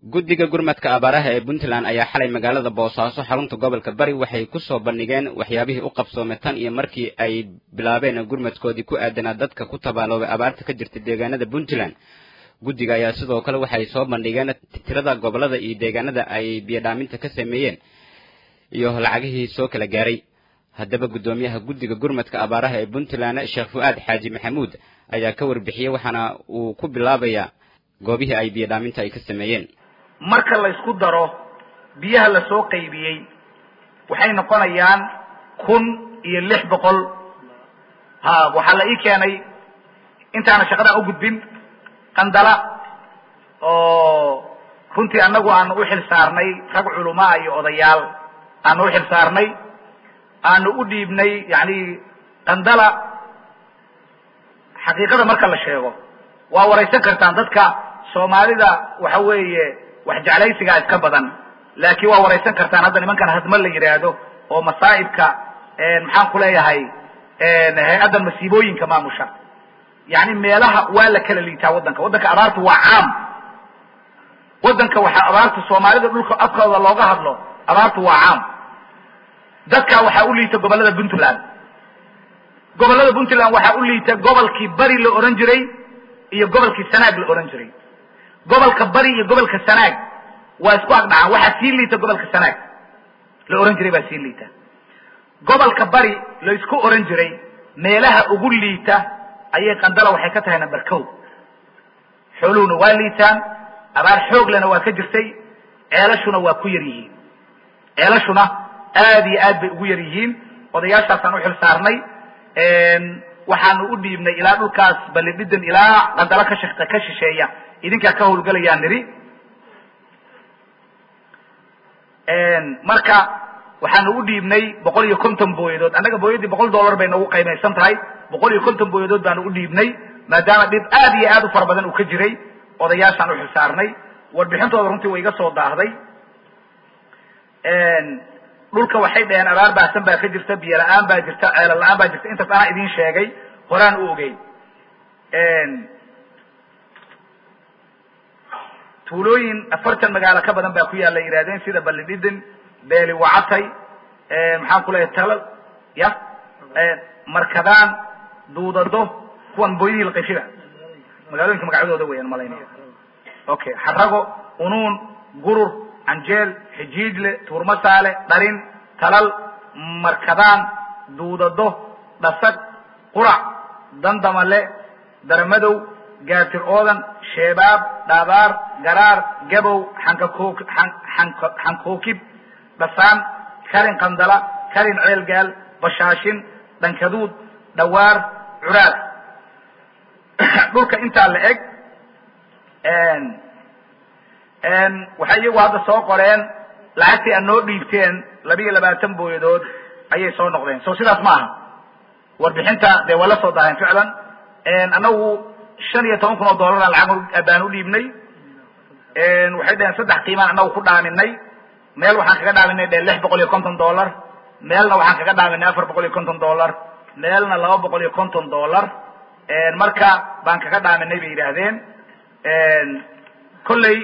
guddiga gurmadka abaaraha ee puntland ayaa xalay magaalada boosaaso xarunta gobolka bari waxay ku soo bandhigeen waxyaabihii u qabsoomay tan iyo markii ay bilaabeen gurmadkoodii ku aadanaa dadka ku tabaaloobay abaarta ka jirta deegaanada puntland guddiga ayaa sidoo kale waxay soo bandhigeen tirada gobolada iyo deegaanada ay biyodhaaminta ka sameeyeen iyo lacagihii soo kala gaaray haddaba guddoomiyaha guddiga gurmadka abaaraha ee puntland sheekh fu-aad xaaji maxamuud ayaa ka warbixiyey waxaana uu ku bilaabayaa goobihii ay biyodhaaminta ay ka sameeyeen marka la isku daro biyaha la soo qaybiyey waxay noqonayaan kun iyo lix boqol ha waxaa la ii keenay intaana shaqadan u gudbin qandala oo runtii annagu aanu u xil saarnay rag culumaa iyo odayaal aanu u xil saarnay aanu u dhiibnay yani qandala xaqiiqada marka la sheego waa waraysan kartaan dadka soomaalida waxa weeye wax jeclaysigaa iska badan laakiin waa waraysan kartaan hadda nimankan hadma la yidhaahdo oo masaa'ibka maxaan ku leeyahay hay-addan masiibooyinka maamusha yani meelaha waa la kala liitaa waddanka waddanka abaartu waa caam waddanka waxaa abaarta soomaalida dhulka afkooda looga hadlo abaartu waa caam dadka waxaa u liita gobollada puntland gobollada puntland waxaa u liita gobolkii bari la ohan jiray iyo gobolkii sanaag la ohan jiray gobolka bari iyo gobolka sanaag waa isku agdhacaan waxaa sii liita gobolka sanaag la ohan jiray baa sii liita gobolka bari la isku ohan jiray meelaha ugu liita ayay qandala waxay ka tahay number co xooluhuna waa liitaan abaar xooglena waa ka jirtay ceelashuna waa ku yar yihiin ceelashuna aad iyo aad bay ugu yar yihiin odayaashaasaan u xil saarnay waxaanu u dhiibnay ilaa dhulkaas balidhidan ilaa qandalo ka shi ka shisheeya idinkaa ka hawlgelayaa nidhi marka waxaanu u dhiibnay boqol iyo konton booyadood annaga booyadii boqol dollar bay nagu qiimaysan tahay boqol iyo konton booyadood baanu u dhiibnay maadaama dhib aad iyo aad u fara badan uu ka jiray odayaashaan u xilsaarnay warbixintooda runtii way iga soo daahday dhulka waxay dhaheen abaar baasan baa ka jirta biyo la-aan baa jirta ceelo la-aan baa jirta intaas anaa idiin sheegay horaan u ogey tuulooyin afartan magaalo ka badan baa ku yaalla yidhahdeen sida balidhidin beeli wacatay maxaan ku leeyahay tala ya markadaan duudado kuwan booyadii laqayshida magaalooyinka magacyadooda weeyaan malaynaya okay xarago unuun gurur canjeel xijiijle tuurmasaale dharin talal markadaan duudado dhasag qurac dandamale daramadow gaatir oodan sheebaab dhaabaar garaar gabow xankakoo xanka xankookib dhasaan karin qandala karin ceelgaal bashaashin dhankaduud dhawaar curaad dhulka intaa la eg waxay iyagu hadda soo qoreen lacagtii aad noo dhiibteen labiiyo labaatan booyadood ayay soo noqdeen so sidaas ma aha warbixinta dee waa la soo daaheen ficlan annagu shan iyo toban kun oo dollara lacag baan u dhiibnay waxay dhaheen saddex qiimaan annagu ku dhaaminay meel waxaan kaga dhaaminay dhe lix boqol iyo konton dollar meelna waxaan kaga dhaaminay afar boqol iyo konton dollar meelna laba boqol iyo konton dollar marka baan kaga dhaaminay bay yidhaahdeen kolley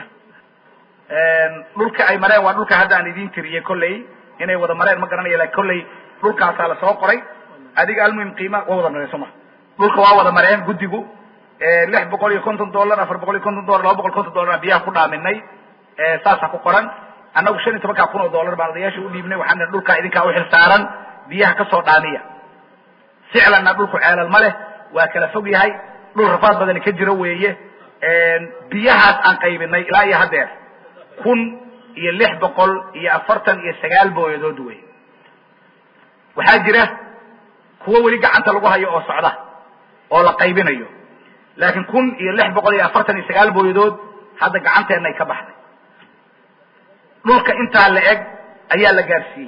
dhulka ay mareen waa dhulka hadda aan idin tiriyey kolley inay wada mareen ma garanaya lakin kolley dhulkaasaa la soo qoray adiga almuhim qiima waa wada mareen soma dhulka waa wada mareen guddigu lix boqol iyo konton dollar afar boqol iyo konton dollar laba boqol konton dollar biyaha ku dhaaminay saasaa ku qoran annagu shan iyo tobankaa kun oo dollar baan odayaasha u dhiibnay waxaan nihi dhulkaa idinkaa u xil saaran biyaha kasoo dhaamiya ficlanna dhulku ceelal ma leh waa kala fog yahay dhul rafaad badani ka jiro weeye biyahaas aan qaybinay ilaa iyo haddeer kun iyo lix boqol iyo afartan iyo sagaal booyadood wey waxaa jira kuwo weli gacanta lagu hayo oo socda oo la qaybinayo laakiin kun iyo lix boqol iyo afartan iyo sagaal booyadood hadda gacanteenna ay ka baxday dhulka intaa la eg ayaa la gaarsiiyey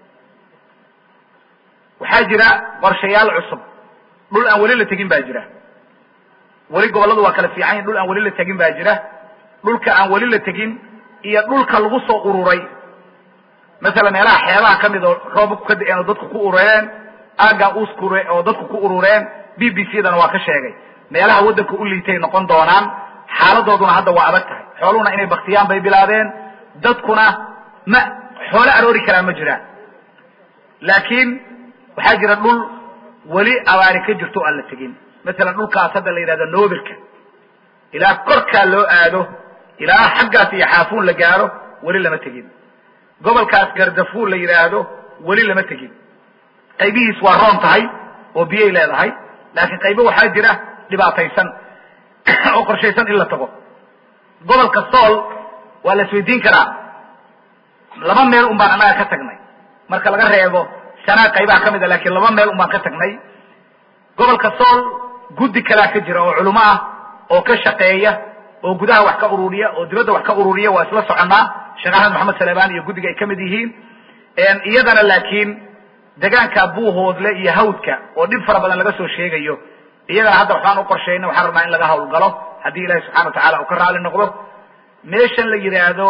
waxaa jira qorshayaal cusub dhul aan weli la tegin baa jira weli gobolladu waa kala fiican yihin dhul aan weli la tegin baa jira dhulka aan weli la tegin iyo dhulka lagu soo ururay masalan meelaha xeebaha ka mid oo roobabku ka da-een oo dadku ku urureen aagaa uskure oo dadku ku urureen b b c dana waa ka sheegay meelaha waddanka u liitay noqon doonaan xaaladooduna hadda waa adag tahay xooluhuna inay baktiyaan bay bilaabeen dadkuna ma xoolo aroori karaa ma jiraan laakiin waxaa jira dhul weli abaari ka jirto o aan la tegin masalan dhulkaas hadda la yidhahdo noobelka ilaa korkaa loo aado ilaa xaggaas iyo xaafuun la gaaro weli lama tegin gobolkaas gardafuul la yidhaahdo weli lama tegin qaybihiis waa roon tahay oo biyay leedahay laakiin qaybo waxaa jira dhibaataysan oo qorshaysan in la tago gobolka sool waa la isweydiin karaa laba meel un baan annaga ka tagnay marka laga reebo sanaa qaybaha ka mid a laakiin laba meel un baan ka tagnay gobolka sool guddi kalaa ka jira oo culimo ah oo ka shaqeeya oo gudaha wax ka ururiya oo dibadda wax ka ururiya waa isla soconnaa sheekh axmed maxamed salemaan iyo guddiga ay ka mid yihiin iyadana laakiin degaanka buuhoodle iyo hawdka oo dhib fara badan laga soo sheegayo iyagana hadda waxbaan u qorshayna waxaan rabnaa in laga hawlgalo haddii ilahi subxana wa tacala uu ka raali noqdo meeshan la yidhaahdo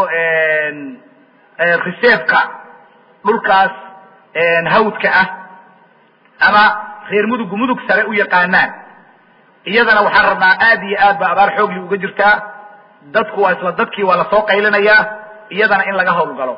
reserveka dhulkaas hawdka ah ama reer mudugu mudug sare u yaqaanaan iyadana waxaan rabnaa aad iyo aad ba abaar xoogli uga jirtaa dadku waa isla dadkii waa lasoo qaylinayaa iyadana in laga hawlgalo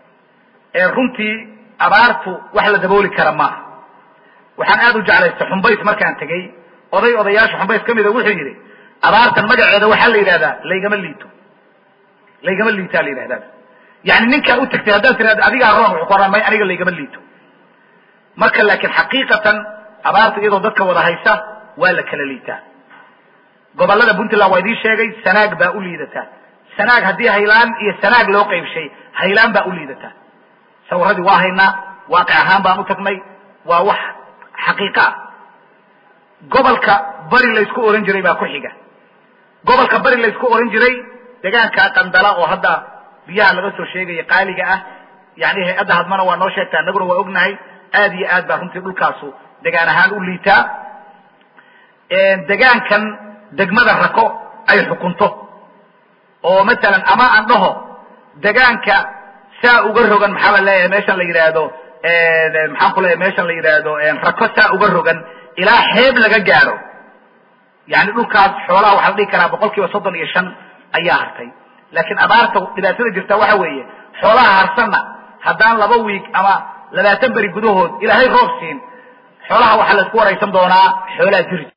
runtii abaartu wax la dabooli kara maaha waxaan aad u jeclaystay xumbays markaan tegey oday odayaasha xumbays ka mida wuxuu yidhi abaartan magaceeda waxaa la yidhahdaa laygama liito laygama liitaa la yidhahdaa yani ninkaa u tagtay haddaad tirahda adigaa roon wuxuu ku oran may aniga laygama liito marka laakiin xaqiiqatan abaarta iyadoo dadka wada haysa waa la kala liitaa gobolada puntland waa idiin sheegay sanaag baa u liidataa sanaag haddii haylaan iyo sanaag loo qaybshay haylaan baa u liidataa sawiradii waa haynaa waaqic ahaan baan u tagnay waa wax xaqiiqa ah gobolka bari laysku oran jiray baa ku xiga gobolka bari laysku oran jiray degaanka qandala oo hadda biyaha laga soo sheegaya qaaliga ah yani hay-adda hadmana waa noo sheegtaa annaguna waa ognahay aad iyo aad baa runtii dhulkaasu degaan ahaan u liitaa degaankan degmada rako ay xukunto oo masalan ama aan dhaho degaanka saa uga rogan maxaa la leeyahay meeshan la yidhaahdo maxaan ku leeyahay meeshan la yidhaahdo rako saa uga rogan ilaa xeeb laga gaadho yani dhulkaas xoolaha waxaa la dhihi karaa boqol kiiba soddon iyo shan ayaa hartay laakiin abaarta dhibaatada jirta waxa weeye xoolaha harsanna haddaan laba wiig ama labaatan beri gudahood ilaahay roob siin xoolaha waxaa la isku waraysan doonaa xoolaa jiri